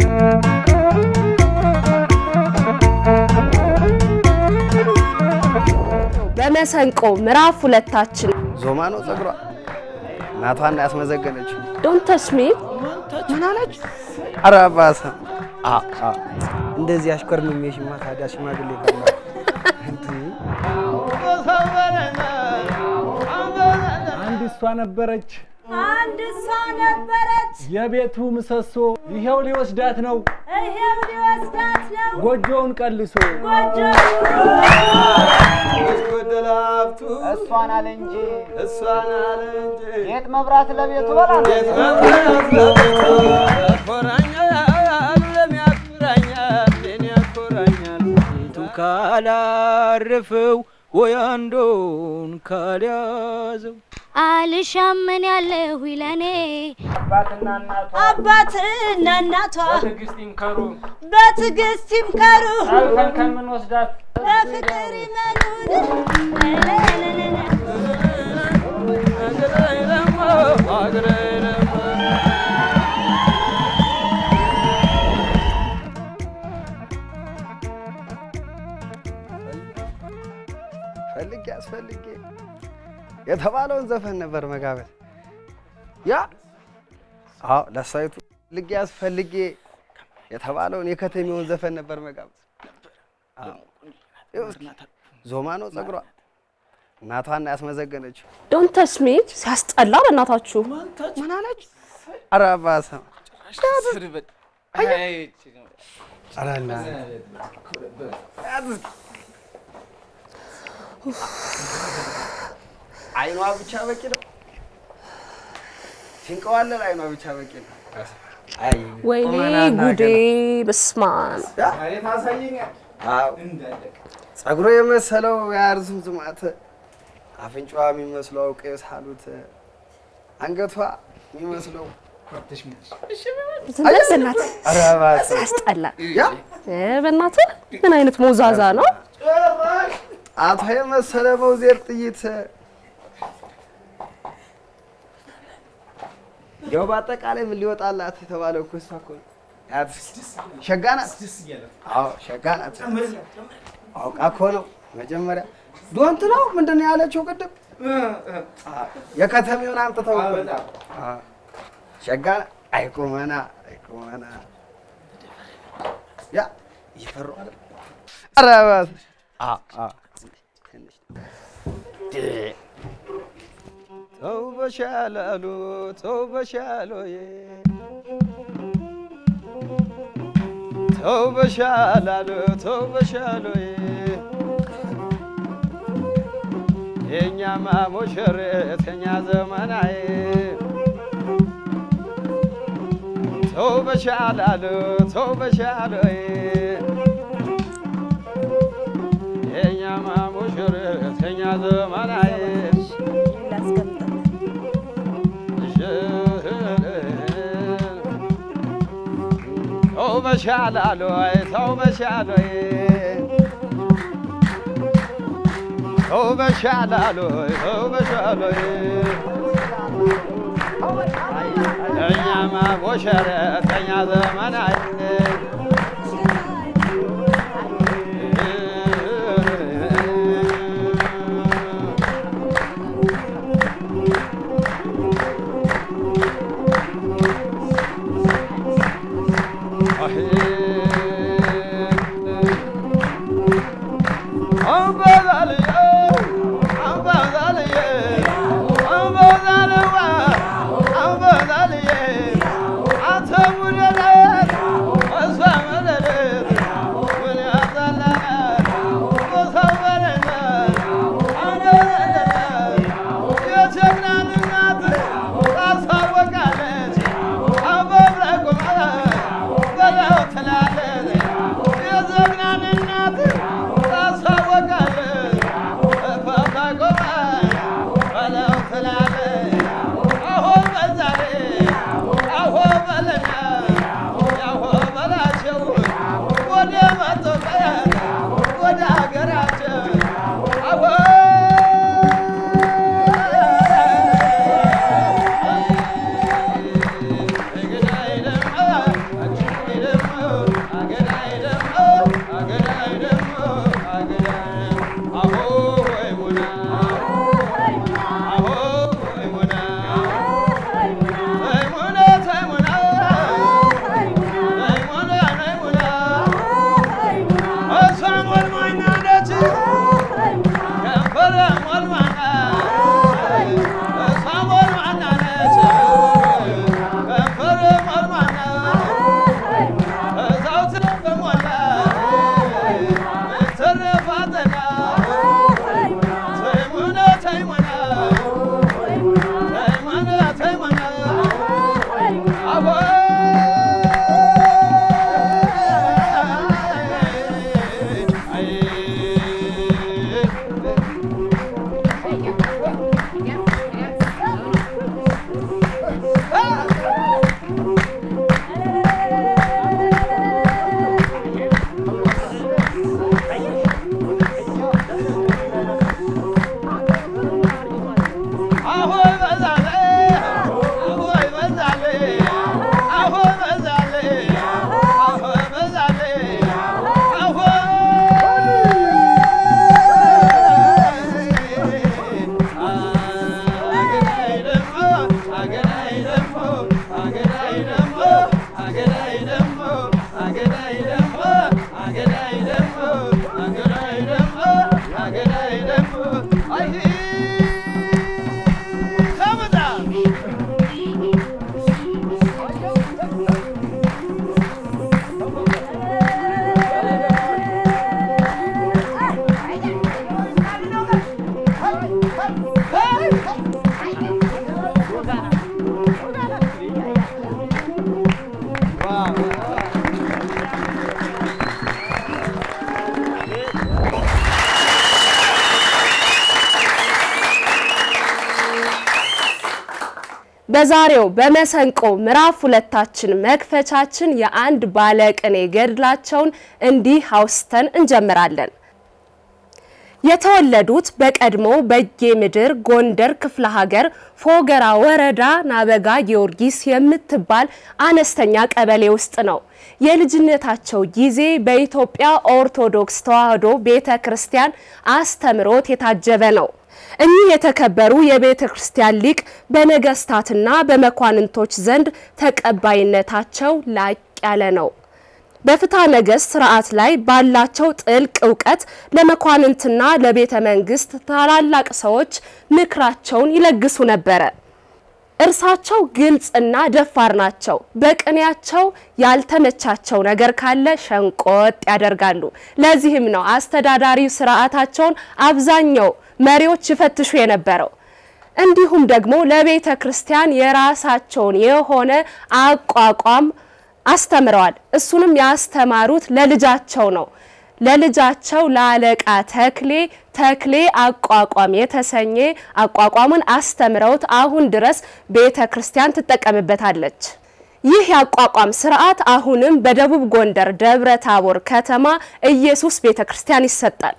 በመሰንቆ ምዕራፍ ሁለታችን ዞማ ነው ጸጉሯ እናቷን ያስመዘገነችው። ዶንት ተች ሚ ምን አለች? ኧረ ባሰ አ አ እንደዚህ አሽኮርምሜሽማ ታዲያ ሽማግሌ ካለ አንድ እሷ ነበረች አንድ እሷ ነበረች፣ የቤቱ ምሰሶ፣ ይሄው ሊወስዳት ነው ይሄው ሊወስዳት ነው ጎጆውን ቀልሶ። ጎጆ እሷን አለ እንጂ ጌጥ መብራት ለቤቱ በላ ካላረፈው ወይ አንዱን ካልያዘው አልሻምን ያለሁ ይለኔ አባትና እናቷ በትዕግስት ይምከሩ በትዕግስት ይምከሩ አልፈን ከምንወስዳት በፍቅር ይመኑን ፈልጌ አስፈልጌ የተባለውን ዘፈን ነበር መጋበዝ። ያ አዎ ለሳይቱ ፈልጌ አስፈልጌ የተባለውን የከተሜውን ዘፈን ነበር መጋበዝ። አዎ ይኸው እስኪ ዞማ ነው ጸጉሯ እናቷን ያስመዘገነችው። ዶንት ተች ሚ ሲያስጠላ በእናታችሁ ምን አለች? ኧረ ባሰ ኧረ እናትህ አይኗ ብቻ በቂ ነው። ሲንቀዋለል አይኗ ብቻ በቂ ነው። አይ ወይኔ ቁመናና ጉዴ ገና። በስማን አዎ ጸጉሮ የመሰለው የአርዝም ዝማት አፍንጫዋ የሚመስለው ቀይ ሳሉት አንገቷ የሚመስለው ዝም በል በእናትህ ኧረ እባክህ ሲያስጠላ ያ እ በእናትህ ምን አይነት ሞዛዛ ነው ጣቷ የመሰለ መውዜር ጥይት ያው በአጠቃላይ ምን ሊወጣላት የተባለው እኮ እሷ እኮ ነው። ያት ሸጋ ናት። አዎ ሸጋ ናት። አውቃ እኮ ነው መጀመሪያ ዶንት ነው ምንድን ነው ያለችው ቅድም? አዎ፣ የከተሜውን አምጥተው እኮ ነው። አዎ፣ ሸጋ ናት። አይቁመና አይቁመና ያ ይፈሯል። ኧረ እባክህ አዎ አዎ ተው በሻላሉ ተው በሻሎዬ ተው በሻላሉ ተው በሻሎዬ የእኛማ ሙሽሪት የእኛ ዘመናዊ ተው በሻላሉ ተው በሻሎዬ የእኛማ ሙሽሪት የእኛ ዘመናዊ ተው በሻላሉ ተው በሻሎዬ ተው በሻላሉ ተው በሻሎዬ እኛማ ሙሽሪት የእኛ ዘመናዊ እሷ አሆ በዛለ አሆ በዛለ አሆ አገራይ ደግሞ አገራይ ደግሞ አገራይ ደግሞ አገራይ ደግሞ አገራይ ደግሞ አገራይ ደግሞ አገራይ ደግሞ አገራይ ደግሞ አይ ከመጣ በዛሬው በመሰንቆ ምዕራፍ ሁለታችን መክፈቻችን የአንድ ባለቅኔ ገድላቸውን እንዲህ አውስተን እንጀምራለን። የተወለዱት በቀድሞ በጌ ምድር ጎንደር ክፍለ ሀገር ፎገራ ወረዳ ናበጋ ጊዮርጊስ የምትባል አነስተኛ ቀበሌ ውስጥ ነው። የልጅነታቸው ጊዜ በኢትዮጵያ ኦርቶዶክስ ተዋሕዶ ቤተ ክርስቲያን አስተምሮት የታጀበ ነው። እኚህ የተከበሩ የቤተ ክርስቲያን ሊቅ በነገስታትና በመኳንንቶች ዘንድ ተቀባይነታቸው ላቅ ያለ ነው። በፍትሐ ነገሥት ስርዓት ላይ ባላቸው ጥልቅ እውቀት ለመኳንንትና ለቤተ መንግስት ታላላቅ ሰዎች ምክራቸውን ይለግሱ ነበረ። እርሳቸው ግልጽና ደፋር ናቸው። በቅኔያቸው ያልተመቻቸው ነገር ካለ ሸንቆጥ ያደርጋሉ። ለዚህም ነው አስተዳዳሪ ስርዓታቸውን አብዛኛው መሪዎች ይፈትሹ የነበረው። እንዲሁም ደግሞ ለቤተ ክርስቲያን የራሳቸውን የሆነ አቋቋም አስተምረዋል። እሱንም ያስተማሩት ለልጃቸው ነው። ለልጃቸው ለአለቃ ተክሌ ተክሌ አቋቋም የተሰኘ አቋቋምን አስተምረውት አሁን ድረስ ቤተ ክርስቲያን ትጠቀምበታለች። ይህ የአቋቋም ስርዓት አሁንም በደቡብ ጎንደር ደብረ ታቦር ከተማ ኢየሱስ ቤተ ክርስቲያን ይሰጣል።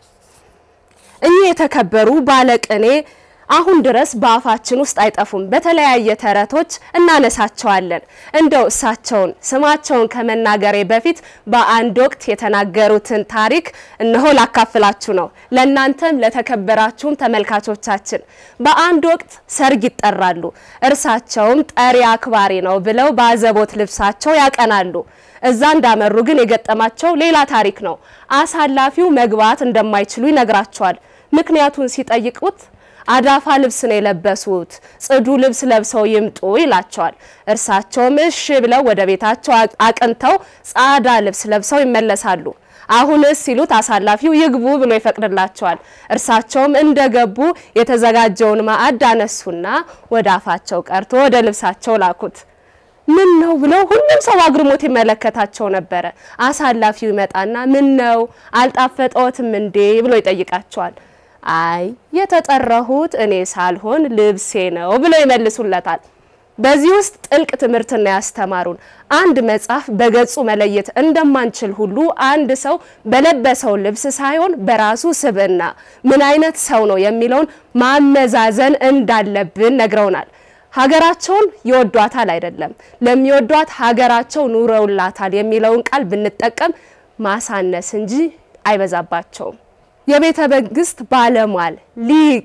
እኚህ የተከበሩ ባለቅኔ አሁን ድረስ በአፋችን ውስጥ አይጠፉም። በተለያየ ተረቶች እናነሳቸዋለን። እንደው እሳቸውን ስማቸውን ከመናገሬ በፊት በአንድ ወቅት የተናገሩትን ታሪክ እነሆ ላካፍላችሁ ነው። ለእናንተም ለተከበራችሁም ተመልካቾቻችን በአንድ ወቅት ሰርግ ይጠራሉ። እርሳቸውም ጠሪ አክባሪ ነው ብለው በአዘቦት ልብሳቸው ያቀናሉ። እዛ እንዳመሩ ግን የገጠማቸው ሌላ ታሪክ ነው። አሳላፊው መግባት እንደማይችሉ ይነግራቸዋል። ምክንያቱን ሲጠይቁት አዳፋ ልብስ ነው የለበሱት፣ ጽዱ ልብስ ለብሰው ይምጡ ይላቸዋል። እርሳቸውም እሺ ብለው ወደ ቤታቸው አቅንተው ጻዳ ልብስ ለብሰው ይመለሳሉ። አሁንስ ሲሉት አሳላፊው ይግቡ ብሎ ይፈቅድላቸዋል። እርሳቸውም እንደገቡ የተዘጋጀውን ማዕድ አነሱና ወደ አፋቸው ቀርቶ ወደ ልብሳቸው ላኩት። ምን ነው ብለው ሁሉም ሰው አግርሞት ይመለከታቸው ነበረ። አሳላፊው ይመጣና ምን ነው አልጣፈጠዎትም እንዴ ብሎ ይጠይቃቸዋል። አይ የተጠራሁት እኔ ሳልሆን ልብሴ ነው ብለው ይመልሱለታል። በዚህ ውስጥ ጥልቅ ትምህርትና ያስተማሩን አንድ መጽሐፍ በገጹ መለየት እንደማንችል ሁሉ አንድ ሰው በለበሰው ልብስ ሳይሆን በራሱ ስብዕና ምን አይነት ሰው ነው የሚለውን ማመዛዘን እንዳለብን ነግረውናል። ሀገራቸውን ይወዷታል አይደለም፣ ለሚወዷት ሀገራቸው ኑረውላታል የሚለውን ቃል ብንጠቀም ማሳነስ እንጂ አይበዛባቸውም። የቤተ መንግስት ባለሟል ሊቅ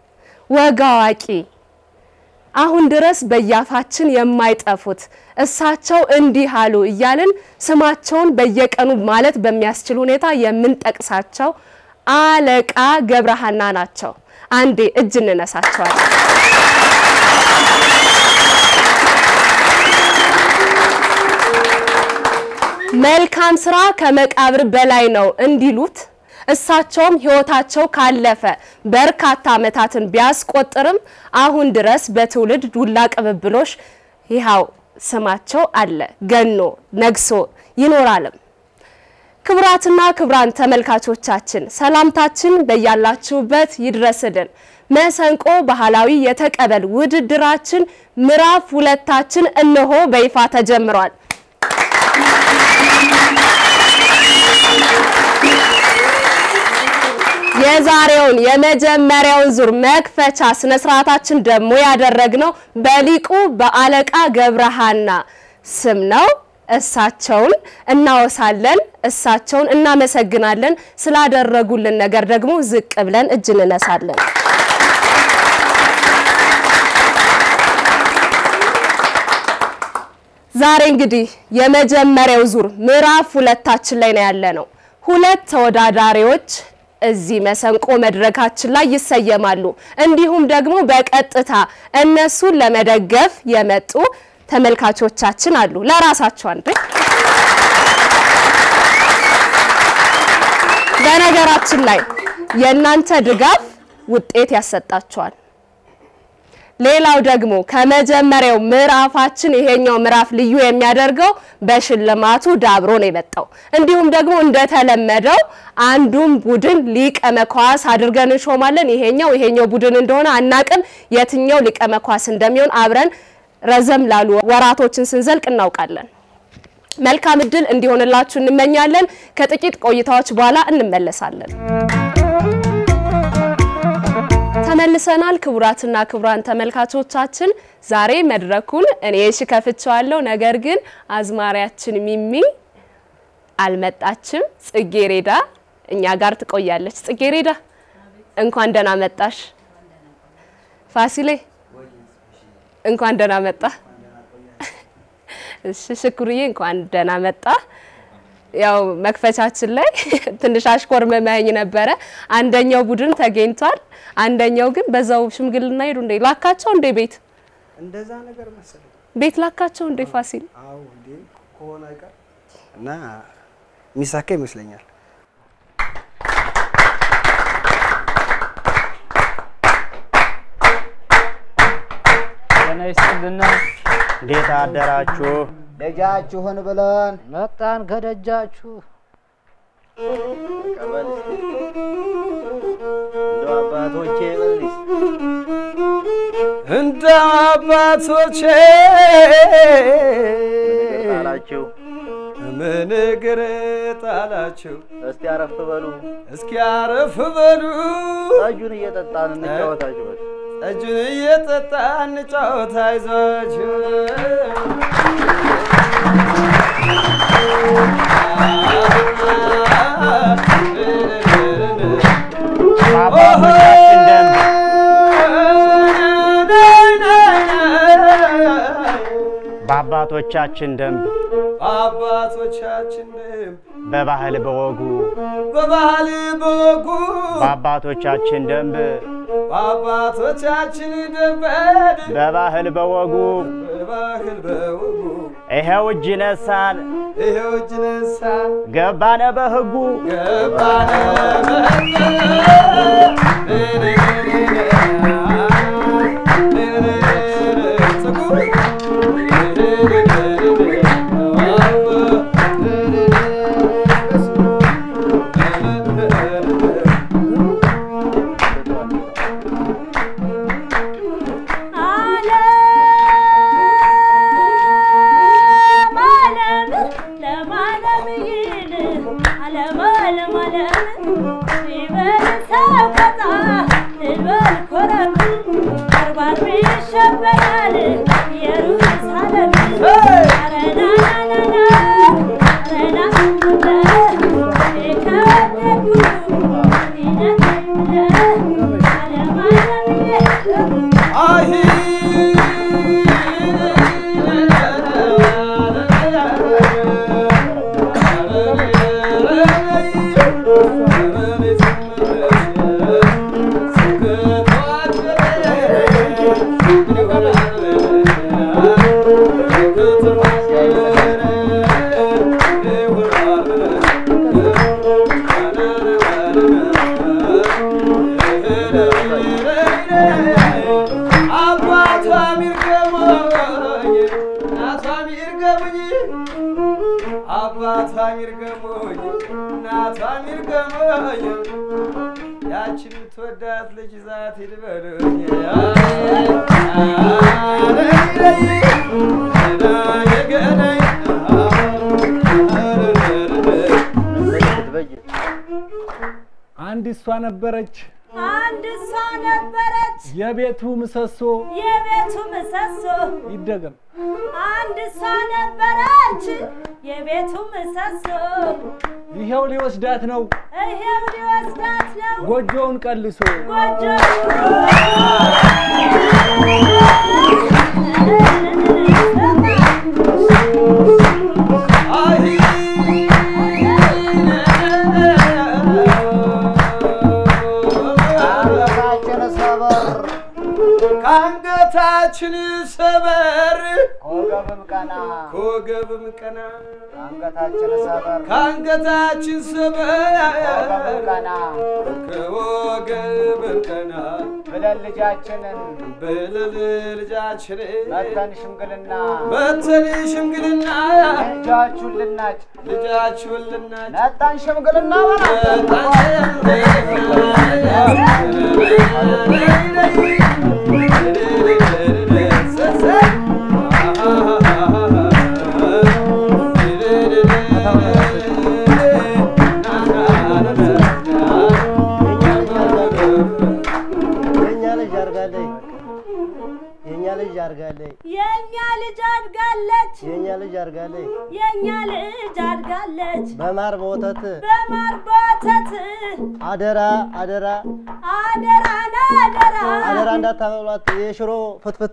ወግ አዋቂ አሁን ድረስ በያፋችን የማይጠፉት እሳቸው እንዲህ አሉ እያልን ስማቸውን በየቀኑ ማለት በሚያስችል ሁኔታ የምንጠቅሳቸው አለቃ ገብረሃና ናቸው። አንዴ እጅ እንነሳቸዋለን። መልካም ስራ ከመቃብር በላይ ነው እንዲሉት እሳቸውም ህይወታቸው ካለፈ በርካታ ዓመታትን ቢያስቆጥርም አሁን ድረስ በትውልድ ዱላ ቅብብሎሽ ይኸው ስማቸው አለ ገኖ ነግሶ ይኖራልም። ክቡራትና ክቡራን ተመልካቾቻችን ሰላምታችን በያላችሁበት ይድረስልን። መሰንቆ ባህላዊ የተቀበል ውድድራችን ምዕራፍ ሁለታችን እነሆ በይፋ ተጀምሯል። የዛሬውን የመጀመሪያውን ዙር መክፈቻ ስነ ስርዓታችን ደግሞ ያደረግነው በሊቁ በአለቃ ገብረሃና ስም ነው። እሳቸውን እናወሳለን፣ እሳቸውን እናመሰግናለን። ስላደረጉልን ነገር ደግሞ ዝቅ ብለን እጅ እንነሳለን። ዛሬ እንግዲህ የመጀመሪያው ዙር ምዕራፍ ሁለታችን ላይ ነው ያለ ነው። ሁለት ተወዳዳሪዎች እዚህ መሰንቆ መድረካችን ላይ ይሰየማሉ። እንዲሁም ደግሞ በቀጥታ እነሱን ለመደገፍ የመጡ ተመልካቾቻችን አሉ። ለራሳቸው አንዴ በነገራችን ላይ የእናንተ ድጋፍ ውጤት ያሰጣቸዋል። ሌላው ደግሞ ከመጀመሪያው ምዕራፋችን ይሄኛው ምዕራፍ ልዩ የሚያደርገው በሽልማቱ ዳብሮ ነው የመጣው። እንዲሁም ደግሞ እንደተለመደው አንዱን ቡድን ሊቀ መኳስ አድርገን እንሾማለን። ይሄኛው ይሄኛው ቡድን እንደሆነ አናቅም። የትኛው ሊቀ መኳስ እንደሚሆን አብረን ረዘም ላሉ ወራቶችን ስንዘልቅ እናውቃለን። መልካም እድል እንዲሆንላችሁ እንመኛለን። ከጥቂት ቆይታዎች በኋላ እንመለሳለን። ተመልሰናል። ክቡራትና ክቡራን ተመልካቾቻችን ዛሬ መድረኩን እኔ እሺ ከፍቼዋለሁ። ነገር ግን አዝማሪያችን ሚሚ አልመጣችም። ጽጌሬዳ እኛ ጋር ትቆያለች። ጽጌሬዳ እንኳን ደህና መጣሽ። ፋሲሌ እንኳን ደህና መጣ። እሺ ሽኩርዬ እንኳን ደህና መጣ። ያው መክፈቻችን ላይ ትንሽ አሽኮርመመኝ ነበረ። አንደኛው ቡድን ተገኝቷል፣ አንደኛው ግን በዛው ሽምግልና ሄዱ። እንዴ ላካቸው እንዴ ቤት እንደዛ ነገር መሰለኝ። ቤት ላካቸው እንዴ ፋሲል አዎ እንዴ ከሆነ አይቀር እና የሚሳካ ይመስለኛል። ጤና ይስጥልና እንዴት አደራችሁ? ደጃችሁን ብለን መጣን ከደጃችሁ። ቀበል እንደው አባቶቼ በል እስኪ እንደ አባቶቼ ጣላችሁ ምን እግር ጣላችሁ? እስቲ አረፍ በሉ። እስኪ አረፍ በሉ። ጠጁን እየጠጣን እንጫወታችሁ። በል ጠጁን እየጠጣ እንጫወት፣ አይዟችሁ በአባቶቻችን ደንብ በአባቶቻችን ደንብ አባቶቻችን ደንብ በባህል በወጉ በባህል በወጉ በአባቶቻችን ደንብ በአባቶቻችን ደንብ በባህል በወጉ በባህል በወጉ ይኸው እጅ ነሳን ይኸው እጅ ነሳን ገባነ በህጉ ገባነ ዓለም ዓለም ለማለም ይል ዓለም ዓለም ዓለም ይበል ሰቆጣ ልበል ኮረም ባርባር ይሸበራል ኢየሩሳሌም አረናናናና አረናናና የከበደኩ ይነትለ ዓለም ዓለም ይል አባቷም ይርገሙኝ እናቷም ይርገሙኝ አባቷም ይርገሙኝ እናቷም ይርገሙኝ ያችን የምትወዳት ልጅ ዛት ይልበሉኝ አንድ እሷ ነበረች አንድ እሷ ነበረች የቤቱ ምሰሶ የቤቱ ምሰሶ ይደገም አንድ እሷ ነበረች የቤቱ ምሰሶ ይኸው ሊወስዳት ነው ይሄው ሊወስዳት ነው ጎጆውን ቀልሶ ጎጆ አንገታችን ሰበር ከአንገታችን ሰበር ከወገብም ቀና ከወገብም ቀና አንገታችን ሰበር ከአንገታችን ሰበር ከወገብም ቀና ከወገብም ቀና ብለን ልጃችንን ብለን ልጃችን መተን ሽምግልና መተን ሽምግልና ልጃችሁን ልናጭ ልጃችሁን ልናጭ ነጣን ሽምግልና የኛ ልጅ አድጋለች። የኛ ልጅ አድጋለች። የእኛ ልጅ አድጋለች የኛ ልጅ አድጋለች። የእኛ ልጅ አድጋለች በማር በወተት በማር በወተት አደራ አደራ አደራና አደራ አደራ እንዳታበሏት የሽሮ ፍትፍት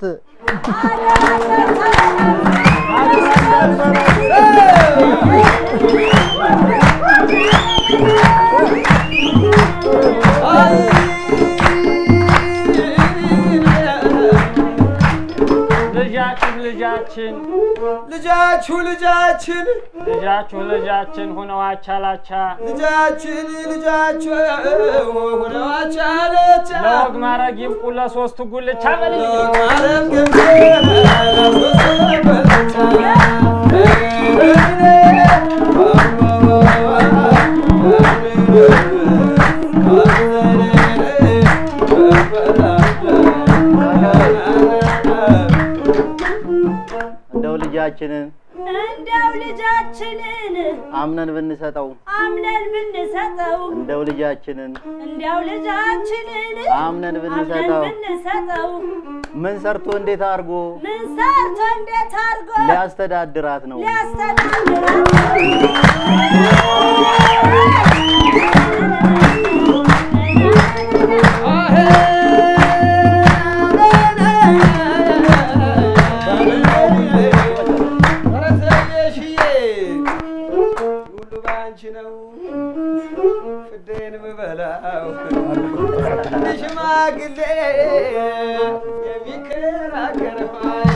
ልጃችን ልጃችን ልጃችሁ ልጃችን ልጃችሁ ልጃችን ሁነው አቻላቻ ልጃችን ልጃችሁ ሆነው አቻለቻ ለወግ ማረግ ይብቁ ለሶስቱ ጉልቻ በልልኝ ማረግ ግብ እንደው ልጃችንን እንደው ልጃችንን አምነን ብንሰጠው አምነን ብንሰጠው እንደው ልጃችንን እንደው ልጃችንን አምነን አምነን ብንሰጠው ብንሰጠው ምን ሰርቶ እንዴት አድርጎ ምን ሰርቶ እንዴት አድርጎ ሊያስተዳድራት ነው? ሁሉ በአንቺ ነው ፍዴን ምበላው ሽማግሌ የሚከራከረው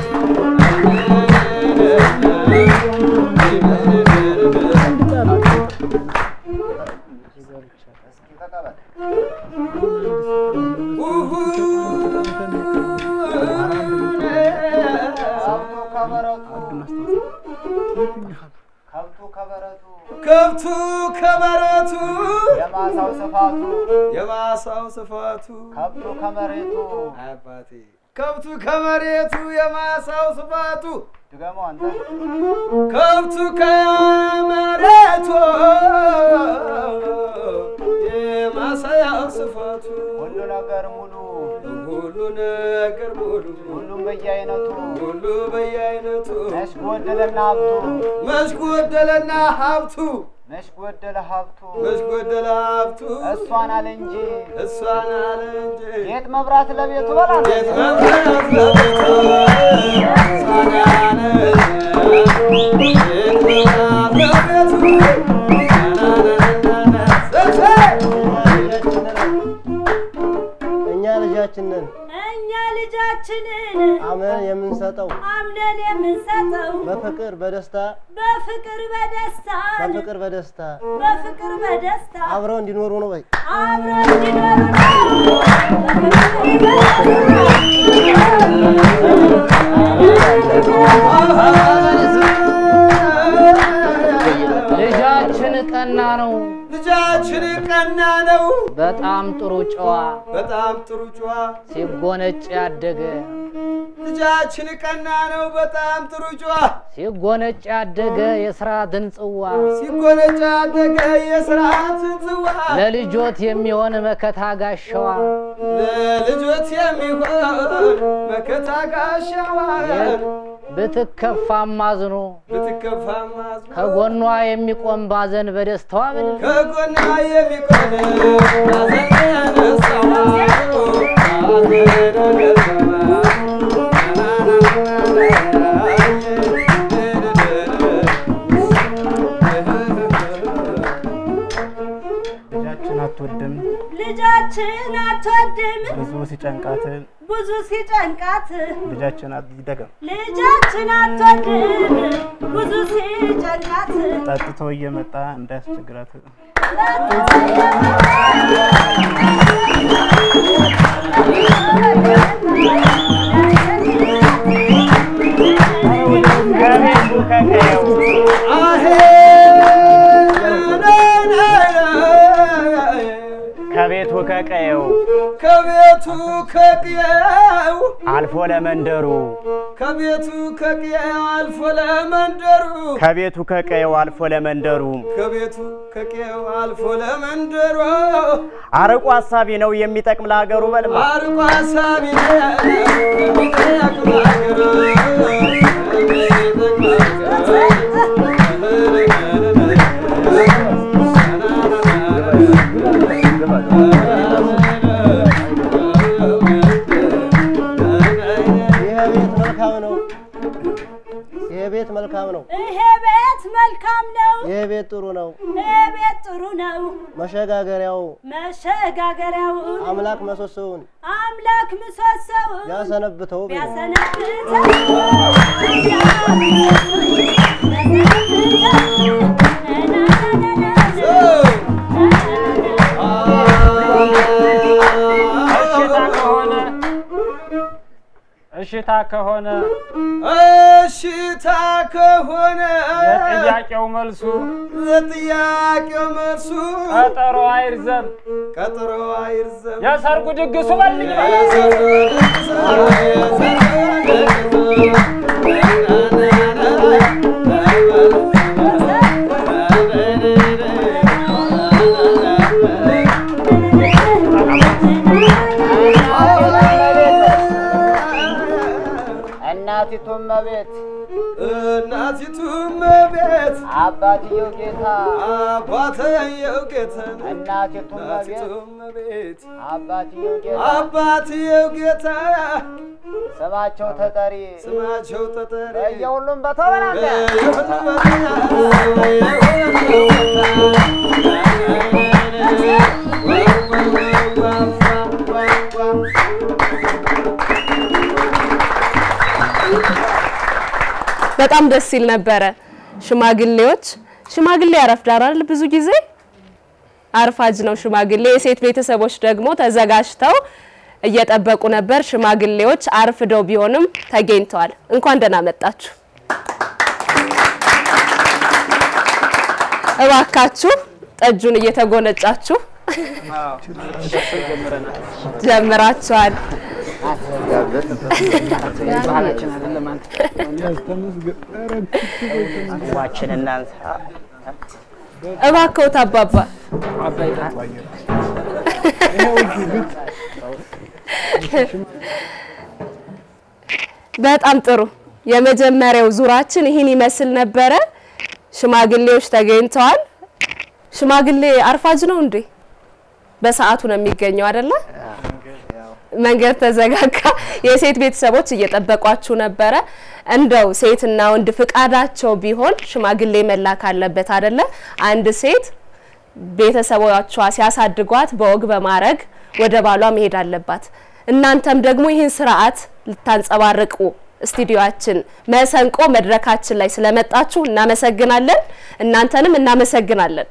ከብቱ ከበረቱ ከብቱ ከበረቱ የማሳው ስፋቱ የማሳው ስፋቱ ከብቱ ከመሬቱ አባቴ ከብቱ ከመሬቱ የማሳው ስፋቱ ድገመው አንተ ከብቱ ከመሬቱ የማሳያው ስፋቱ ሁሉ ነገር ሙሉ ሁሉ ነገር ሙሉ ሁሉም በየአይነቱ ሁሉ በየአይነቱ ነሽ ጎደለና ሀብቱ መች ጎደለና ሀብቱ ነሽ ጎደለ ሀብቱ መች ጎደለ ሀብቱ እሷን አለ እንጂ እሷን አለ እንጂ ጌጥ መብራት ለቤቱ በላ ጌጥ መብራት ለቤቱ እሷን አለ እንጂ ጌጥ መብራት ለቤቱ እኛ ልጃችንን እኛ ልጃችንን አምነን የምንሰጠው አምነን የምንሰጠው በፍቅር በደስታ በፍቅር በደስታ በፍቅር በደስታ በፍቅር በደስታ አብረው እንዲኖሩ ነው። በይ አብረው እንዲኖሩ ልጃችን ቀና ነው ልጃችን ቀና ቀና ነው በጣም ጥሩ ጨዋ በጣም ጥሩ ጨዋ ሲጎነጭ ያደገ ልጃችን ቀና ነው በጣም ጥሩ ጨዋ ሲጎነጭ ያደገ የስርዓትን ጽዋ ሲጎነጫ ያደገ የስርዓትን ጽዋ ለልጆት የሚሆን መከታ ጋሻዋ ለልጆት የሚሆን መከታ ጋሻዋን ብትከፋም አዝኖ ብትከፋም አዝኖ ከጎኗ የሚቆም ባዘን በደስታዋ ብል ከጎና የሚቆም ሐዘን ያነሳዋ ልጃችን አትወድም ልጃችን አትወድም ብዙ ሲጨንቃት ብዙ ሲጨንቃት ልጃችን ይደገም ልጃችን አትወድም ብዙ ሲጨንቃት ጠጥቶ እየመጣ እንዳያስቸግራት ከቤቱ ከቀየው አሄ ከቤቱ ከቀየው ከቤቱ ከቅየው አልፎ ለመንደሩ ከቤቱ ከቅየው አልፎ ለመንደሩ ከቤቱ ከቀየው አልፎ ለመንደሩ ከቤቱ ከቅየው አልፎ ለመንደሩ አርቆ ሀሳቢ ነው የሚጠቅም ለሀገሩ በልማ አርቆ ሀሳቢ ነው የሚጠቅም ሀገሩ ይሄ ቤት መልካም ነው። ይሄ ቤት መልካም ነው። ይሄ ቤት መልካም ነው ይሄ ቤት ጥሩ ነው። ይሄ ቤት ጥሩ ነው መሸጋገሪያው መሸጋገሪያው አምላክ ምሰሶውን አምላክ ምሰሶውን ቢያሰነብተው ቤት ቢያሰነብተው እሽታ ከሆነ እሽታ ከሆነ እሽታ ከሆነ የጥያቄው መልሱ ለጥያቄው መልሱ ቀጠሮ አይርዘም፣ ቀጠሮ አይርዘም የሰርጉ ድግሱ በልኝ እናቲቱም መቤት እናቲቱም ቤት አባትየው ጌታ አባትየው ጌታ እናቲቱም መቤት እናቲቱም ቤት አባትየው ጌታ አባትየው ጌታ ስማቸው ተጠሪ ስማቸው ተጠሪ በየሁሉም በተበላለ በጣም ደስ ይል ነበረ። ሽማግሌዎች ሽማግሌ ያረፍዳል አይደል? ብዙ ጊዜ አርፋጅ ነው ሽማግሌ። የሴት ቤተሰቦች ደግሞ ተዘጋጅተው እየጠበቁ ነበር። ሽማግሌዎች አርፍደው ቢሆንም ተገኝተዋል። እንኳን ደህና መጣችሁ። እባካችሁ ጠጁን እየተጎነጫችሁ ጀምራችኋል። ዋችን እናንሳ እባክዎት አባባ በጣም ጥሩ። የመጀመሪያው ዙራችን ይህን ይመስል ነበረ። ሽማግሌዎች ተገኝተዋል። ሽማግሌ አርፋጅ ነው እንዴ? በሰዓቱ ነው የሚገኘው አይደለ? መንገድ ተዘጋጋ። የሴት ቤተሰቦች እየጠበቋችሁ ነበረ። እንደው ሴትና ወንድ ፍቃዳቸው ቢሆን ሽማግሌ መላክ አለበት አይደለ? አንድ ሴት ቤተሰቦቿ ሲያሳድጓት በወግ በማድረግ ወደ ባሏ መሄድ አለባት። እናንተም ደግሞ ይህን ስርዓት ልታንጸባርቁ ስቱዲዮአችን መሰንቆ መድረካችን ላይ ስለመጣችሁ እናመሰግናለን። እናንተንም እናመሰግናለን።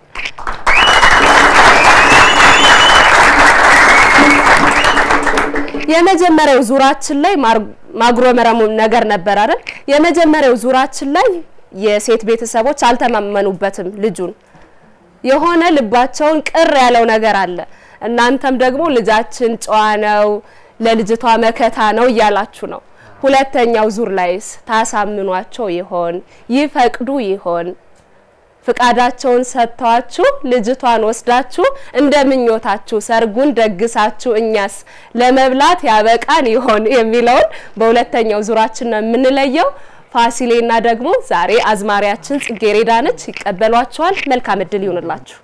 የመጀመሪያው ዙራችን ላይ ማጉረመረሙ ነገር ነበር አይደል? የመጀመሪያው ዙራችን ላይ የሴት ቤተሰቦች አልተማመኑበትም ልጁን የሆነ ልባቸውን ቅር ያለው ነገር አለ። እናንተም ደግሞ ልጃችን ጨዋ ነው፣ ለልጅቷ መከታ ነው እያላችሁ ነው። ሁለተኛው ዙር ላይስ ታሳምኗቸው ይሆን? ይፈቅዱ ይሆን? ፍቃዳቸውን ሰጥተዋችሁ ልጅቷን ወስዳችሁ እንደ ምኞታችሁ ሰርጉን ደግሳችሁ እኛስ ለመብላት ያበቃን ይሆን የሚለውን በሁለተኛው ዙራችን ነው የምንለየው። ፋሲሌና ደግሞ ዛሬ አዝማሪያችን ጽጌሬዳ ነች፣ ይቀበሏቸዋል። መልካም እድል ይሁንላችሁ።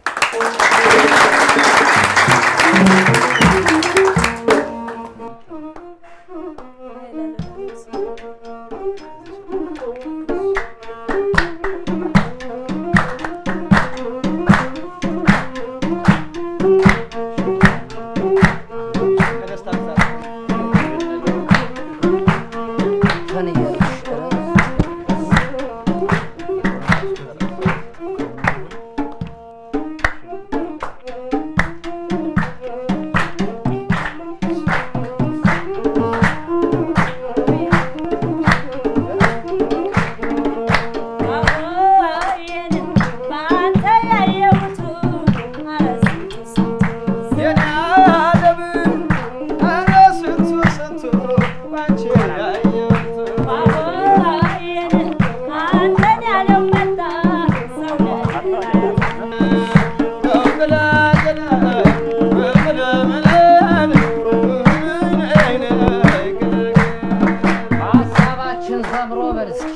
ሀሳባችን ሰምሮ በል እስኪ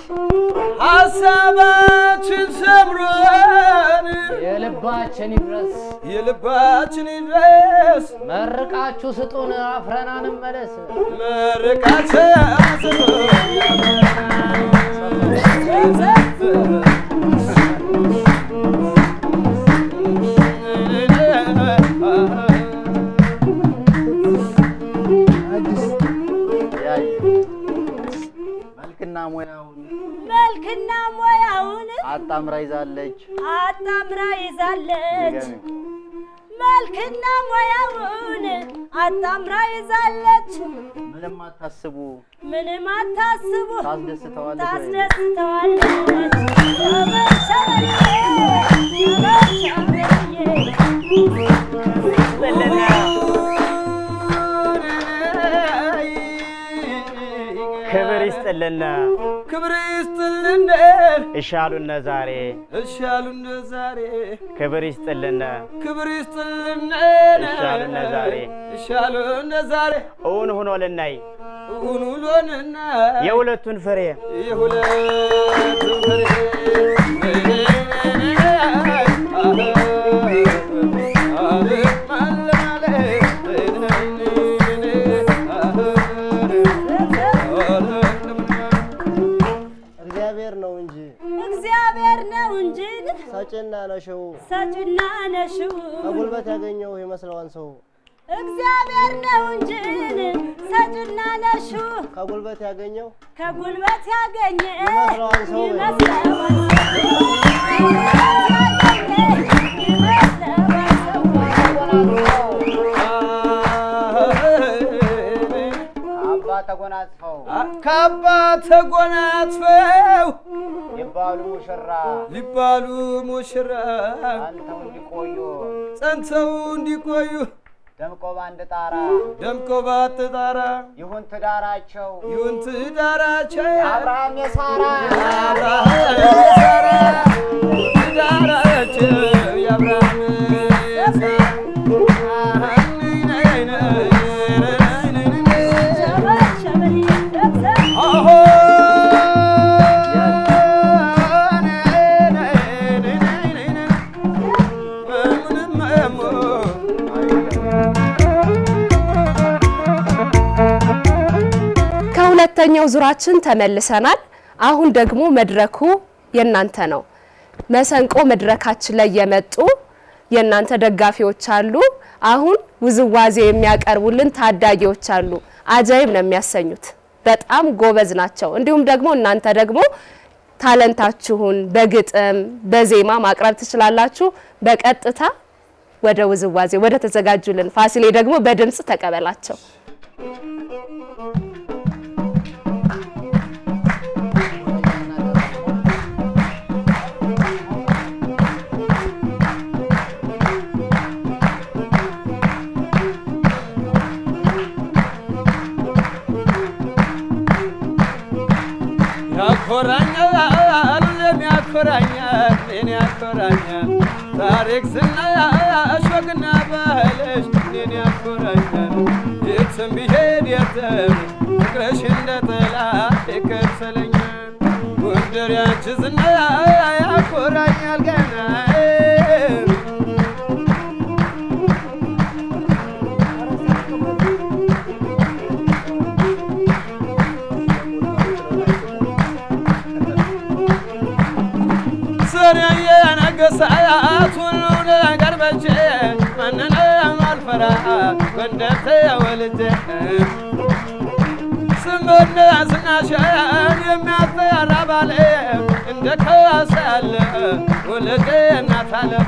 ሀሳባችን ሰምሮን የልባችን ይድረስ የልባችን ይድረስ መርቃችሁ ስጡን አፍረን አንመለስ መርቃችን መልክና ሙያውን መልክና ሙያውን አጣምራ ይዛለች። አጣምራ ይዛለች። ድገሚው። መልክና ሙያውን አጣምራ ይዛለች። ምንም አታስቡ፣ ምንም አታስቡ ታስደስተዋለች። ወይ? ታስደስተዋለች። ተበሸረዬ፣ ተበሸረዬ። ክብር ይስጥልን ክብር ይስጥልን እሻሉነ ዛሬ እሻሉነ ዛሬ ክብር ይስጥልን ክብር ይስጥልን እሻሉነ ዛሬ እሻሉነ ዛሬ እውን ሆኖ ልናይ እውን ውሎንና የሁለቱን ፍሬ የሁለቱን ፍሬ እግዚአብሔር ነው እንጂ እግዚአብሔር ነው እንጂ ሰጪና ነሽው ሰጪና ነሽው ከጉልበት ያገኘው ይመስለዋን ሰው እግዚአብሔር ነው እንጂ ሰጪና ነሽው ከጉልበት ያገኘው ከጉልበት ያገኘ ይመስለዋል ሰው ይመስለዋል አባ ተጎናጽፈው ካባ ተጎናጽፈው ይባሉ ሙሽራ ሊባሉ ሙሽራ አንተው እንዲቆዩ ጸንተው እንዲቆዩ ደምቆ ባንድ ጣራ ደምቆ ባትጣራ ይሁን ትዳራቸው ይሁን ትዳራቸው የአብርሃም የሳራ የአብርሃም የሳራ ትዳራቸው የአብርሃም የሳራ አሆ ከሁለተኛው ዙራችን ተመልሰናል። አሁን ደግሞ መድረኩ የእናንተ ነው። መሰንቆ መድረካችን ላይ የመጡ የእናንተ ደጋፊዎች አሉ። አሁን ውዝዋዜ የሚያቀርቡልን ታዳጊዎች አሉ። አጃይብ ነው የሚያሰኙት። በጣም ጎበዝ ናቸው። እንዲሁም ደግሞ እናንተ ደግሞ ታለንታችሁን በግጥም በዜማ ማቅረብ ትችላላችሁ። በቀጥታ ወደ ውዝዋዜ ወደ ተዘጋጁልን ፋሲሌ ደግሞ በድምጽ ተቀበላቸው። ያኮራኛል እኔን ያኮራኛል ታሪክ ስናያሽ ወግና ባህልሽ እኔን ያኮራኛል የትም ብሄድ የትም ፍቅርሽ እንደ ጥላ ይከተለኛል ጎንደር ያንቺ ዝና ያኮራኛል ገና ስር የነገሳት ሁሉ ነገር በቼ ማንንም አልፈራ ጎንደር ተወልጄ ስምና ዝናሽን የሚያጠራ ባለ እንደ ካሳ ያለ ወለቄ እናት አለም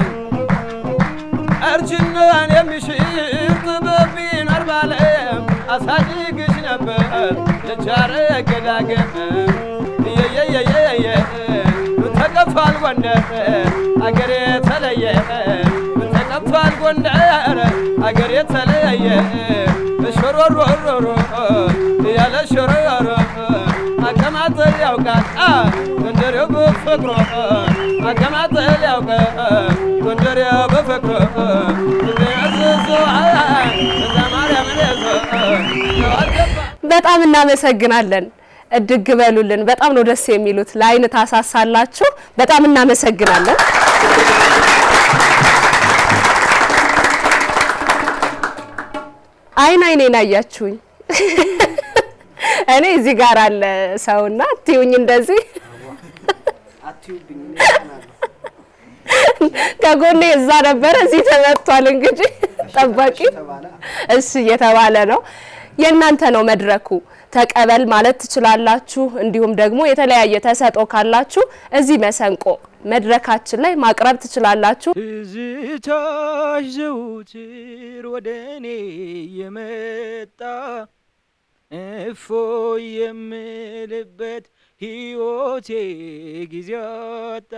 እርጅናን የሚሽር ጥበብ ቢኖር ባለ አሳድግሽ ነበር ልጃረ ገዳገም የየየየየ ተቀብቷል ጎንደር አገሬ ተለየ ተቀብቷል ጎንደር አገሬ ተለየ ሾሮሮሮሮ ያለ ሾሮሮ አቀማጠል ያውቃል ጎንደሬው በፍቅሮ አቀማጠል ያውቃል ጎንደሬው በፍቅሮ ያዘዞ እዛ ማርያምን ያዞ በጣም እናመሰግናለን። እድግ በሉልን። በጣም ነው ደስ የሚሉት። ለአይን ታሳሳላችሁ። በጣም እናመሰግናለን። አይን አይኔን አያችሁኝ። እኔ እዚህ ጋር አለ ሰውና አትዩኝ እንደዚህ አትዩብኝ ከጎኔ እዛ ነበረ፣ እዚህ ተመቷል። እንግዲህ ጠባቂ ተባለ እሺ እየተባለ ነው። የእናንተ ነው መድረኩ። ተቀበል ማለት ትችላላችሁ። እንዲሁም ደግሞ የተለያየ ተሰጦ ካላችሁ እዚህ መሰንቆ መድረካችን ላይ ማቅረብ ትችላላችሁ። ትዝታሽ ዘውትር ወደ እኔ የመጣ እፎ የምልበት ሕይወቴ ጊዜ አጣ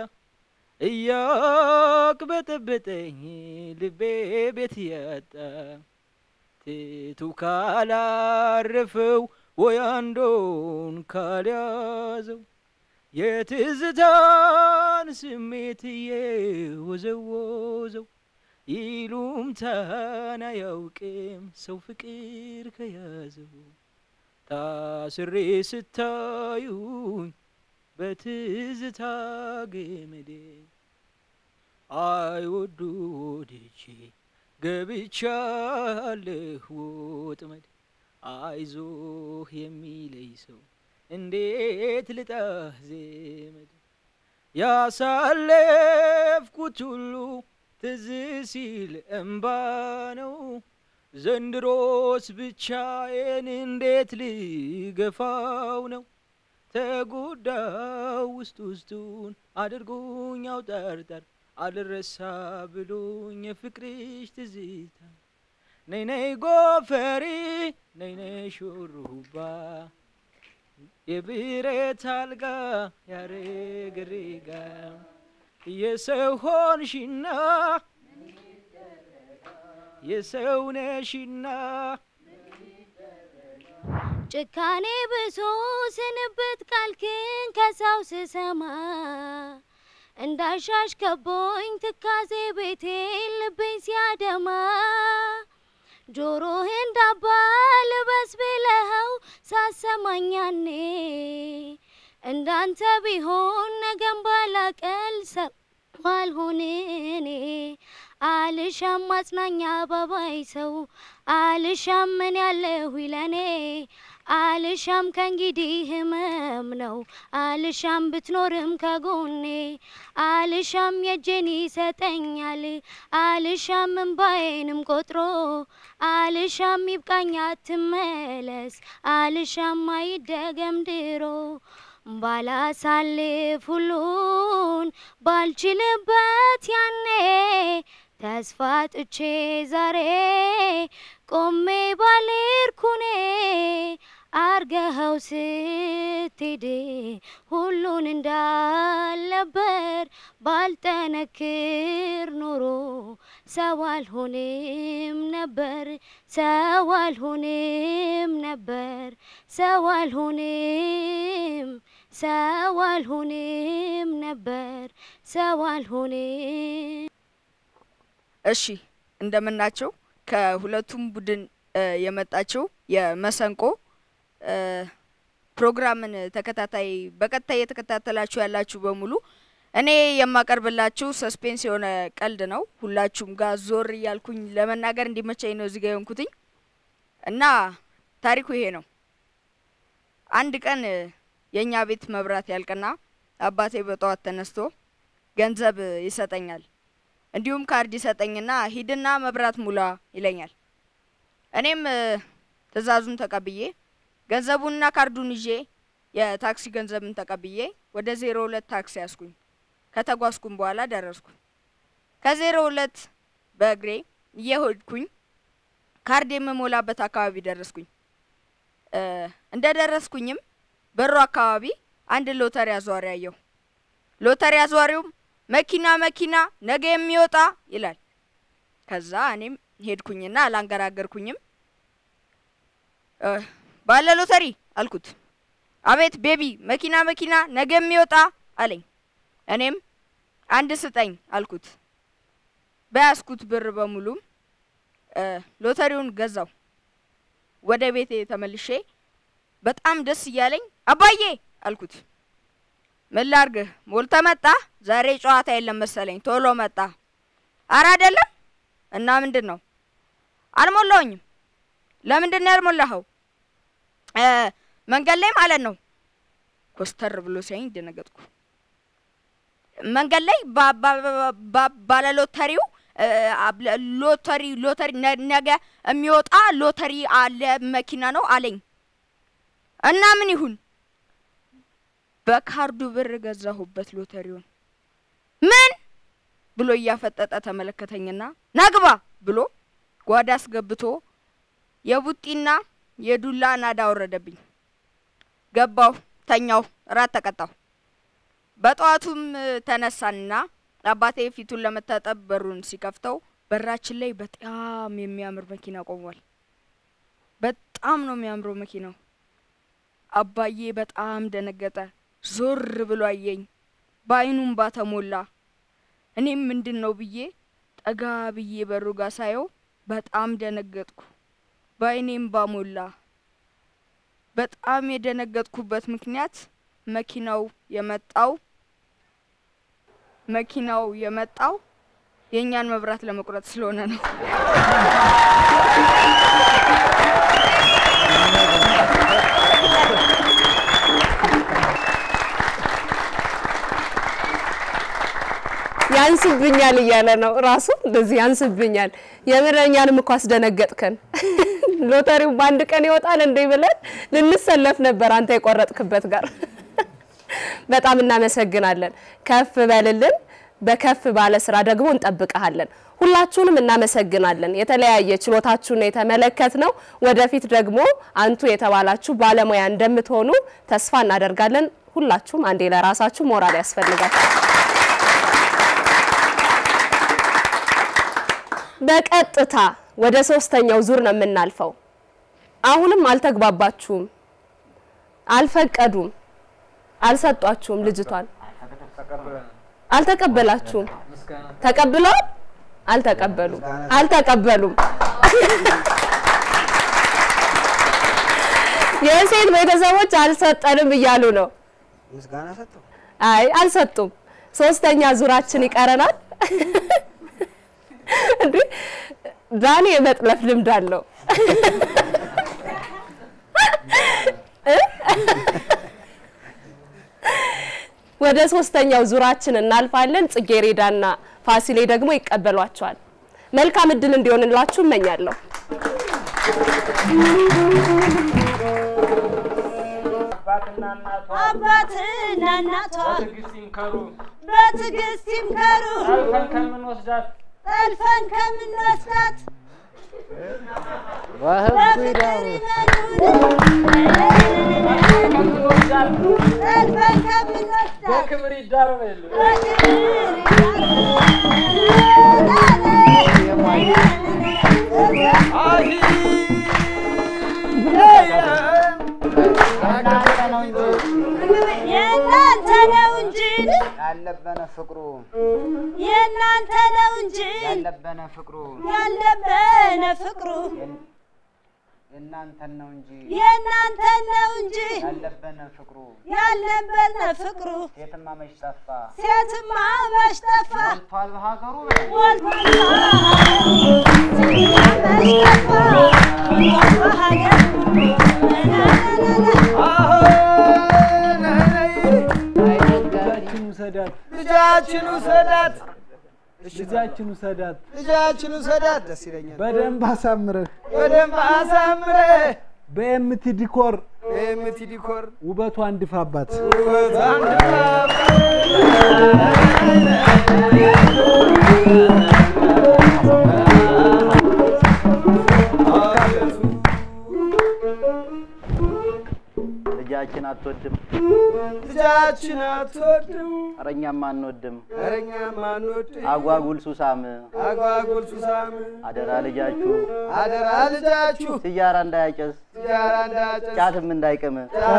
እያቅበጠበጠኝ ልቤ ቤት ያጣ ትቱ ካላረፈው ወይ አንዶን ካልያዘው የትዝታን ስሜት እየወዘወዘው ይሉምታን አያውቅም ሰው ፍቅር ከያዘው ታስሬ ስታዩኝ በትዝታ ገመዴ አይወዱ ወድጄ ገብቻለሁ ወጥመድ አይዞህ የሚለይ ሰው እንዴት ልጣህ ዘመድ ያሳለፍኩት ሁሉ ትዝ ሲል እምባ ነው ዘንድሮስ ብቻዬን እንዴት ልገፋው ነው ተጎዳው ውስጥ ውስጡን አድርጎኝ አውጠርጠር አልረሳ ብሎኝ የፍቅርሽ ትዝታ ነይ ነይ ጎፈሬ ነይ ነይ ሹሩባ የብረት አልጋ ያረግሬጋ የሰው ሆንሽና የሰው ነሽና ጭካኔ ብሶ ስንብት ቃልክን ከሰው ስሰማ እንዳሻሽ ከቦኝ ትካዜ ቤቴን ልቤን ሲያደማ ጆሮህን ዳባ ልበስ ብለኸው ሳሰማኛኔ እንዳንተ ቢሆን ነገም ባላቀል ሰው አልሆን እኔ አልሻም ማጽናኛ ባባይ ሰው አልሻም ምን ያለሁ ይለኔ አልሻም ከእንግዲህ ህመም ነው አልሻም ብትኖርም ከጎኔ አልሻም የእጄን ይሰጠኛል አልሻም እንባዬንም ቆጥሮ አልሻም ይብቃኝ አትመለስ አልሻም አይደገም ድሮ ባላሳልፍ ሁሉን ባልችልበት ያኔ ተስፋ ጥቼ ዛሬ ቆሜ ባልርኩኔ አርገኸው ስትሄድ ሁሉን እንዳልነበር ባልጠነክር ኖሮ ሰው አልሆንም ነበር ሰው አልሆንም ነበር ሰው አልሆንም ሰው አልሆንም ነበር ሰው አልሆንም እሺ እንደምናቸው ከሁለቱም ቡድን እ፣ የመጣችው የመሰንቆ እ፣ ፕሮግራምን ተከታታይ በቀጥታ እየተከታተላችሁ ያላችሁ በሙሉ እኔ የማቀርብላችሁ ሰስፔንስ የሆነ ቀልድ ነው። ሁላችሁም ጋር ዞር እያልኩኝ ለመናገር እንዲመቸኝ ነው እዚጋ የሆንኩትኝ እና ታሪኩ ይሄ ነው። አንድ ቀን እ፣ የእኛ ቤት መብራት ያልቅና አባቴ በጠዋት ተነስቶ ገንዘብ ይሰጠኛል። እንዲሁም ካርድ ይሰጠኝና ሂድና መብራት ሙላ ይለኛል። እኔም እ፣ ትዕዛዙን ተቀብዬ ገንዘቡንና ካርዱን ይዤ የታክሲ ገንዘብን ተቀብዬ ወደ ዜሮ ሁለት ታክሲ ያስኩኝ። ከተጓዝኩም በኋላ ደረስኩ። ከዜሮ ሁለት በእግሬ እየሄድኩኝ ካርድ የምሞላበት አካባቢ ደረስኩኝ። እ፣ እንደ ደረስኩኝም በሩ አካባቢ አንድ ሎተሪ አዟሪ አየሁ። ሎተሪ አዟሪውም መኪና መኪና ነገ የሚወጣ ይላል። ከዛ እኔም ሄድኩኝና አላንገራገርኩኝም። እ፣ ባለ ሎተሪ አልኩት። አቤት ቤቢ፣ መኪና መኪና ነገ የሚወጣ አለኝ። እኔም አንድ ስጠኝ አልኩት። በያዝኩት ብር በሙሉም እ፣ ሎተሪውን ገዛው። ወደ ቤቴ ተመልሼ በጣም ደስ እያለኝ አባዬ አልኩት። ምን ላርግህ ሞልተ መጣ? ዛሬ ጨዋታ የለም መሰለኝ ቶሎ መጣ። አረ አይደለም። እና ምንድን ነው? አልሞላውኝም። ለምንድን ነው ያልሞላኸው? እ፣ መንገድ ላይ ማለት ነው። ኮስተር ብሎ ሲያኝ ደነገጥኩ። መንገድ ላይ ባ- ባ- ባ- ባ- ባለ ሎተሪው እ፣ አብ- ሎተሪ ሎተሪ ነ- ነገ የሚወጣ ሎተሪ አለ መኪና ነው አለኝ። እና ምን ይሁን በካርዱ ብር ገዛሁበት ሎተሪውን። ምን ብሎ እያፈጠጠ ተመለከተኝና ናግባ ብሎ ጓዳ አስገብቶ የቡጢና የዱላ ናዳ አወረደብኝ። ገባሁ፣ ተኛሁ፣ እራት ተቀጣሁ። በጠዋቱም እ፣ ተነሳንና አባቴ ፊቱን ለመታጠብ በሩን ሲከፍተው በራችን ላይ በጣም የሚያምር መኪና ቆሟል። በጣም ነው የሚያምረው መኪናው። አባዬ በጣም ደነገጠ። ዞር ብሎ አየኝ። በአይኑም ባተሞላ። እኔም ምንድን ነው ብዬ ጠጋ ብዬ በሩ ጋር ሳየው በጣም ደነገጥኩ። በአይኔም ባሞላ። በጣም የደነገጥኩበት ምክንያት መኪናው የመጣው መኪናው የመጣው የእኛን መብራት ለመቁረጥ ስለሆነ ነው። ያንስብኛል እያለ ነው ራሱ እንደዚህ ያንስብኛል። የምር እኛንም እኮ አስደነገጥከን። ሎተሪው በአንድ ቀን ይወጣል እንዴ ብለን ልንሰለፍ ነበር አንተ የቆረጥክበት ጋር። በጣም እናመሰግናለን። ከፍ በልልን። በከፍ ባለ ስራ ደግሞ እንጠብቀሃለን። ሁላችሁንም እናመሰግናለን። የተለያየ ችሎታችሁን የተመለከት ነው። ወደፊት ደግሞ አንቱ የተባላችሁ ባለሙያ እንደምትሆኑ ተስፋ እናደርጋለን። ሁላችሁም አንዴ ለራሳችሁ ሞራል ያስፈልጋል። በቀጥታ ወደ ሶስተኛው ዙር ነው የምናልፈው። አሁንም አልተግባባችሁም፣ አልፈቀዱም፣ አልሰጧችሁም። ልጅቷን አልተቀበላችሁም። ተቀብለዋል? አልተቀበሉም፣ አልተቀበሉም። የሴት ቤተሰቦች አልሰጠንም እያሉ ነው። ምስጋና ሰጠው። አይ አልሰጡም። ሶስተኛ ዙራችን ይቀረናል። እንዴ ዳኒ የመጥለፍ ልምድ አለው። እ? ወደ ሶስተኛው ዙራችን እናልፋለን። ጽጌሬዳና ፋሲሌ ደግሞ ይቀበሏቸዋል። መልካም እድል እንዲሆንላችሁ እመኛለሁ። አባትና እናቷ በትዕግስት ይምከሩ በትዕግስት ይምከሩ ጠልፈን ከምንወስዳት ጠልፈን ከምንወስዳት በህጉ ይዳሩ ከምንወስዳት ጠልፈን ከምንወስዳት በክብር ይዳሩ በሉ እናንተ ነው እንጂ ግን ያለበነ ፍቅሩ የእናንተ ነው እንጂ ያለበነ ፍቅሩ ያለበነ ፍቅሩ የእናንተን ነው እንጂ የእናንተ ነው እንጂ ያለበነ ፍቅሩ ያለበነ ፍቅሩ ሴትማ መች ጠፋ ሴትማ መች ጠፋ ሞልቷል በሀገሩ በል ሞልቷል ሴትማ መች ጠፋ ሞልቷል በሀገር ልጃችን ውሰዳት፣ ልጃችን ውሰዳት፣ ልጃችን ውሰዳት፣ ልጃችን ውሰዳት። ደስ ይለኛል። በደንብ አሳምረህ በደንብ አሳምረህ በኤምቲ ዲኮር በኤምቲ ዲኮር ውበቷ እንድፋባት ውበቷን ልጃችን አትወድም፣ ልጃችን አትወድም፣ ኧረ እኛም አንወድም። ኧረ እኛም አንወድም። አጓጉል ሱሳም አጓጉል ሱሳም አደራ ልጃችሁ አደራ ልጃችሁ ሲጃራ እንዳያጨስ ሲጃራ እንዳጨስ ጫትም እንዳይቅም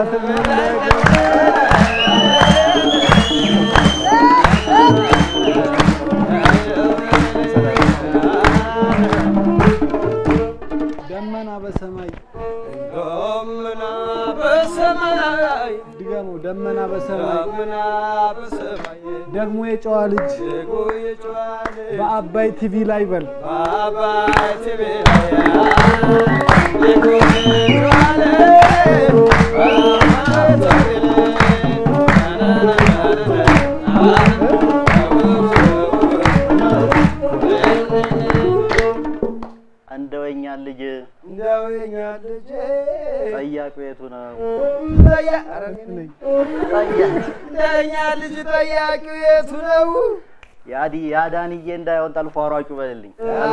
ደመና በሰማይ ደመና በሰማይ ድገሙ። ደመና በሰማይ ደመና በሰማይ ደግሞ የጨዋ ልጅ ደግሞ የጨዋ ልጅ በአባይ ቲቪ ላይ በል በአባይ ቲቪ ላይ ደግሞ የጨዋ ልጅ በአባይ ቲቪ እንደው የእኛን ልጅ እንደው የኛ ልጅ ጠያቅ ቤቱ ነው። ጠያ- ኧረ እኔ ነኝ። እንደኛ ልጅ ጠያቂው የቱ ነው? ያዲ ያዳንዬ እንዳይሆን ጠልፎ አሯጩ በልልኝ።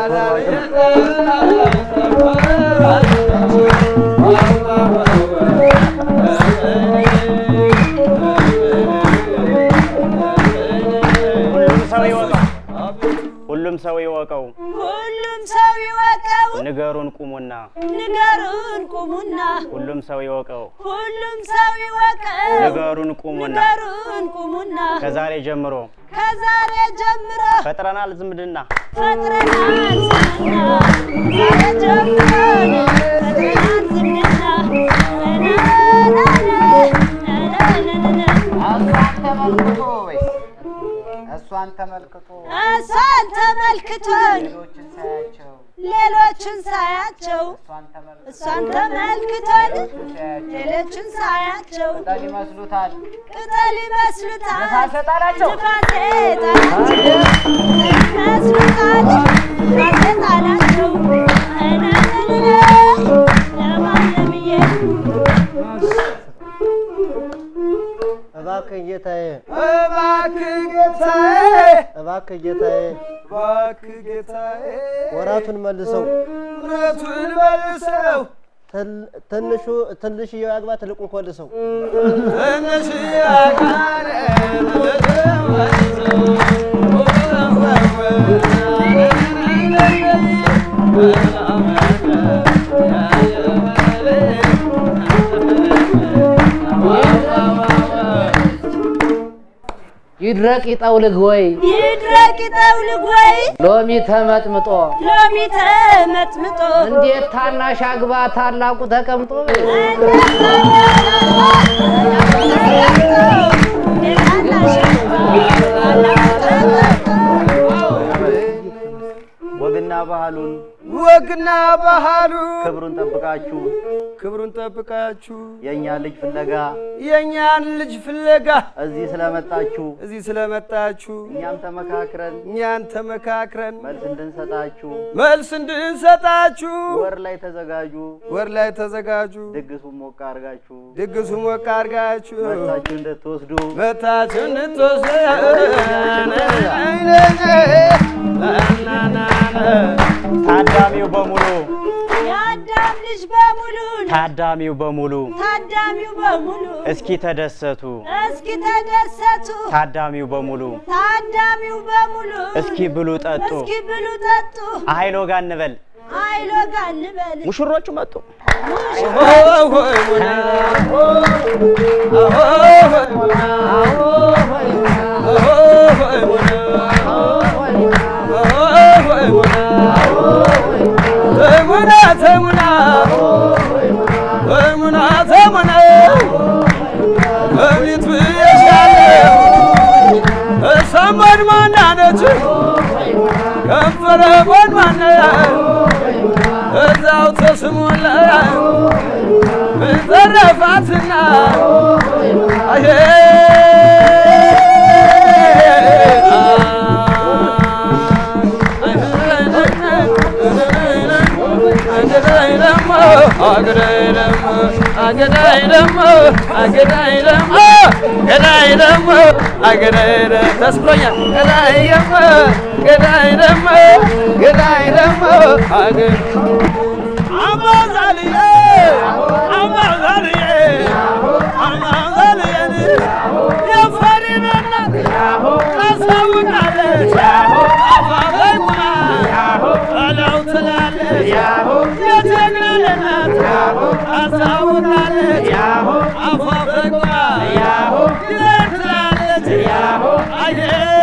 ሁሉም ሰው ይወቀው፣ ሁሉም ሰው ይወቀው። ሁሉም ሰው ይወቀው ንገሩን ቁሙና፣ ንገሩን ቁሙና ሁሉም ሰው ይወቀው። ሁሉም ሰው ይወቀው ንገሩን ቁሙና፣ ንገሩን ቁሙና ከዛሬ ጀምሮ ከዛሬ ጀምሮ ፈጥረናል ዝምድና። ፈጥረናል ዝምድና ዛሬ ጀምሮ ፈጥረናል ዝምድና እሷን ተመልክቶ ወይስ እሷን ተመልክቶ እሷን ተመልክቶን ሌሎችን ሳያቸው ሌሎችን ሳያቸው እሷን ተመልክቶ እሷን ተመልክቶን ሳያቸው ሌሎችን ሳያቸው ቅጠል ይመስሉታል ቅጠል ይመስሉታል ነፋስ ጣላቸው ንፋሴ ጣላቸው ይመስሉታል ንፋሴ ጣላቸው ለማለምዬ እባክህ ጌታዬ፣ እባክህ ጌታዬ፣ እባክህ ጌታዬ፣ እባክህ ጌታዬ፣ ወራቱን መልሰው፣ ምሕረቱን መልሰው፣ ትል- ትንሹ ትንሽዬው ያግባ ትልቁን ኮልሰው። ትንሽ አካል ይድረቅ ይጠውልግ ወይ ይድረቅ ይጠውልግ ወይ ሎሚ ተመጥምጦ ሎሚ ተመጥምጦ እንዴት ታናሽ አግባ ታላቁ ተቀምጦ ወግና ባህሉን ወግና ባህሉ ክብሩን ጠብቃችሁ ክብሩን ጠብቃችሁ የእኛ ልጅ ፍለጋ የእኛን ልጅ ፍለጋ እዚህ ስለመጣችሁ እዚህ ስለመጣችሁ እኛም ተመካክረን እኛን ተመካክረን መልስ እንድንሰጣችሁ መልስ እንድንሰጣችሁ ወር ላይ ተዘጋጁ። ወር ላይ ተዘጋጁ። ድግሱን ሞቅ አድርጋችሁ ድግሱ ሞቅ አድርጋችሁ መታችሁ እንድትወስዱ መታችሁ እንድትወስዱ ታዳሚው በሙሉ የአዳም ልጅ በሙሉ ታዳሚው በሙሉ ታዳሚው በሙሉ እስኪ ተደሰቱ። እስኪ ተደሰቱ ታዳሚው በሙሉ ታዳሚው በሙሉ እስኪ ብሉ ጠጡ። እስኪ ብሉ ጠጡ አይሎ ጋ እንበል አይሎ ጋ እንበል ሙሽሮቹ መጡ። Oh, ጎድማናነች ከንፈረ ጎድማነ እዛው ተስሞለ ብዘረፋትና አሄ ተስብሎኛል ገዳይ ደግሞ ገዳይ ደግሞ ገዳይ ደግሞ አገር አማዛልዬ አማዛልዬ አማዛልዬ የፈሪን እናት ታሳውቃለች አፋፈይ ቁማ እለው ትላለች የጀግና እናት ታሳውቃለች አፋፈይ ቁማ ይለን ትላለች አየ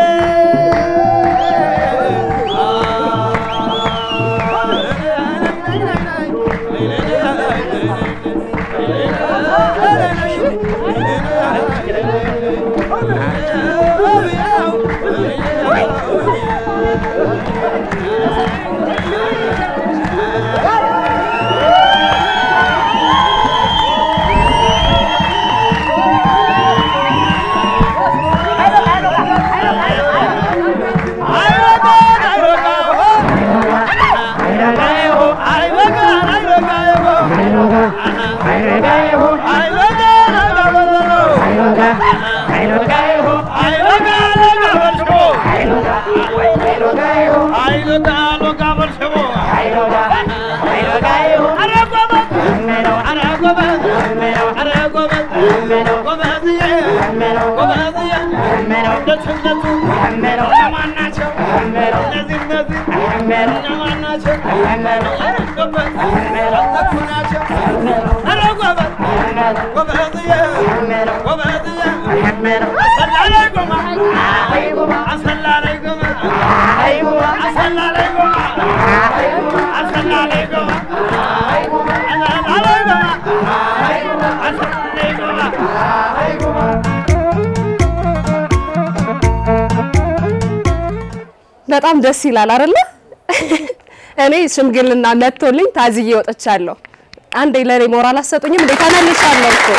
በጣም ደስ ይላል አይደለ? እኔ ሽምግልና መጥቶልኝ ታዝዬ ወጥቻለሁ። አንዴ ለኔ ሞራል አሰጡኝም እንዴ? ተመልሻለሁ እኮ።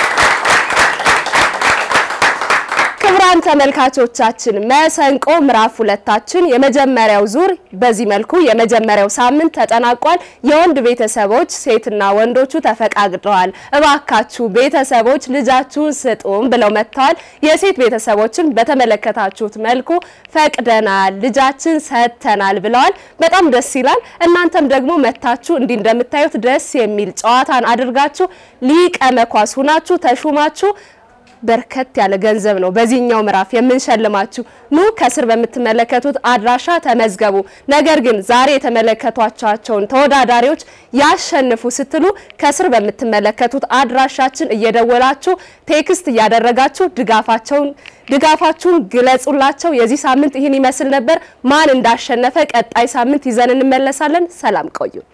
ክቡራን ተመልካቾቻችን መሰንቆ ምዕራፍ ሁለታችን የመጀመሪያው ዙር በዚህ መልኩ የመጀመሪያው ሳምንት ተጠናቋል። የወንድ ቤተሰቦች ሴትና ወንዶቹ ተፈቃቅደዋል። እባካችሁ ቤተሰቦች ልጃችሁን ስጡን ብለው መጥተዋል። የሴት ቤተሰቦችን በተመለከታችሁት መልኩ ፈቅደናል፣ ልጃችን ሰጥተናል ብለዋል። በጣም ደስ ይላል። እናንተም ደግሞ መታችሁ እንዲህ እንደምታዩት ደስ የሚል ጨዋታን አድርጋችሁ ሊቀ መኳስ ሁናችሁ ተሹማችሁ በርከት ያለ ገንዘብ ነው በዚህኛው ምዕራፍ የምንሸልማችሁ። ኑ ከስር በምትመለከቱት አድራሻ ተመዝገቡ። ነገር ግን ዛሬ የተመለከቷቸውን ተወዳዳሪዎች ያሸንፉ ስትሉ ከስር በምትመለከቱት አድራሻችን እየደወላችሁ ቴክስት እያደረጋችሁ ድጋፋቸውን ድጋፋችሁን ግለጹላቸው። የዚህ ሳምንት ይህን ይመስል ነበር። ማን እንዳሸነፈ ቀጣይ ሳምንት ይዘን እንመለሳለን። ሰላም ቆዩ።